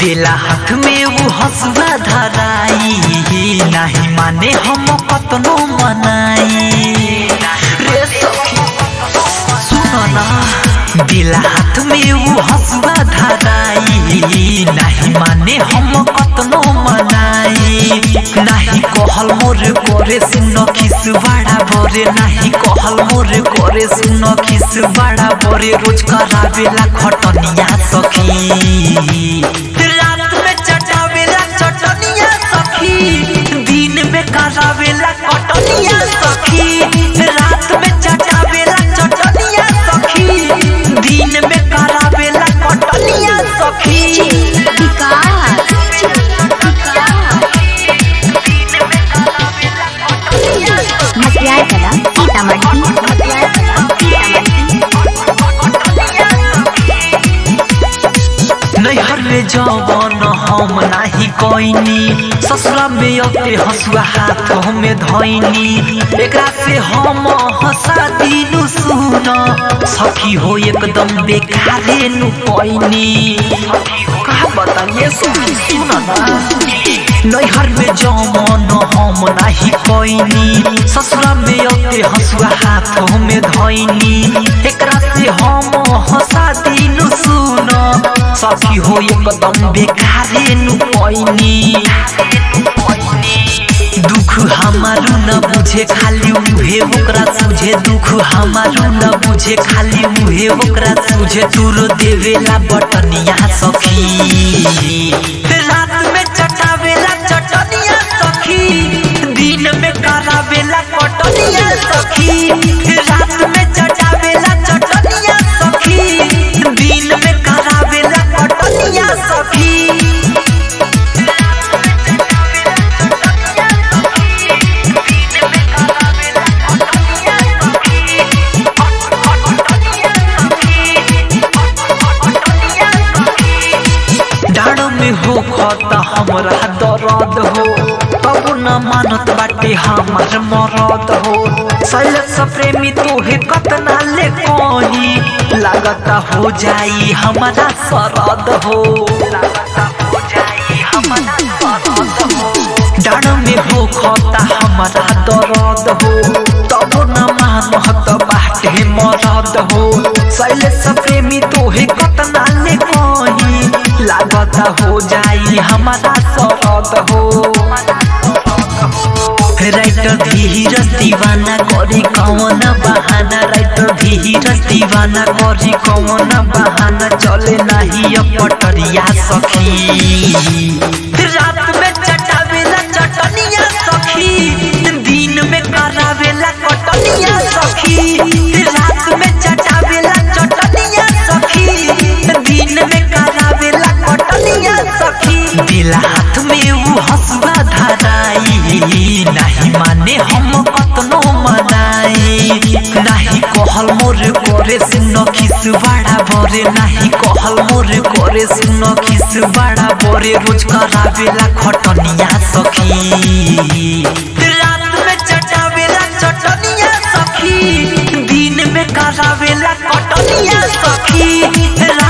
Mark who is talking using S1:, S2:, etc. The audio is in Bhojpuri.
S1: देला हाथ में वो हसुआ धराई नहीं माने हम कतनो मनाई रे सखी सुनो ना देला हाथ में वो हसुआ धराई नहीं माने हम कतनो मनाई नहीं कहल मोर करे सुन खिस बड़ा बरे नहीं कहल मोर करे सुन खिस बड़ा बरे रोज करावेला खटनिया सखी रात में चटावेला चटनिया सखी दिन में करावेला कटनिया सखी रात में चटावेला चटनिया सखी दिन में करावेला कटनिया सखी
S2: मटियार कला सीतामढ़ी मटियार कला सीतामढ़ी
S1: नैहर में जवन हम नाही कोइनी ससुरा में अते हसुआ हाथ में धैनी एकरा से हम हंसा दिनु सुन सखी हो एकदम बेकारे नु पैनी का बताइए सखी सुन ना नैहर में जवन हम नाही कोइनी ससुरा में अते हसुआ हाथ में धैनी एकरा से हम हंसा दिनु सुन सखी हो एकदम बेकारे नु पैनी दुख हमारू न बुझे खाली उहे ओकरा सुझे दुख हमारू न बुझे खाली उहे ओकरा सुझे तुर देवेला बटनिया सखी रात में चटावेला चटनिया सखी दिन में करावेला कटनिया सखी रात में चटावेला चटनिया सखी दिन में करावेला कटनिया सखी डाड़ो में हो खता हमरा दर्द हो तब न मानत बाटे हमार मरद हो सैलस प्रेमी तोहे कतना ले कही लागता हो जाई हमारा सरद हो लागता हो जाई हमारा सरद हो डाड़ में हो खता हमारा दर्द हो तब न मानत बाटे मरद हो शैलेश प्रेमी तोहे कतना ले कही लागता हो जाई हमारा सरद हो राइटर धीरज दीवाना करी कौन बहाना राइटर धीरज दीवाना करी कौन बहाना चले नहीं अब पटरिया सखी रात में चटावेला चटनिया सखी दिन में करावेला कटनिया सखी रात में चटावेला चटनिया सखी दिन में करावेला कटनिया सखी दिला हाथ में वो हसुआ धराई नहीं माने हम कतनो मनाई नहीं कहल मोर करे सुन खिस बड़ा बरे नहीं कहल मोर करे सुन खिस बड़ा बरे रोज करावेला खटनिया सखी रात में चटावेला चटनिया सखी दिन में करावेला कटनिया सखी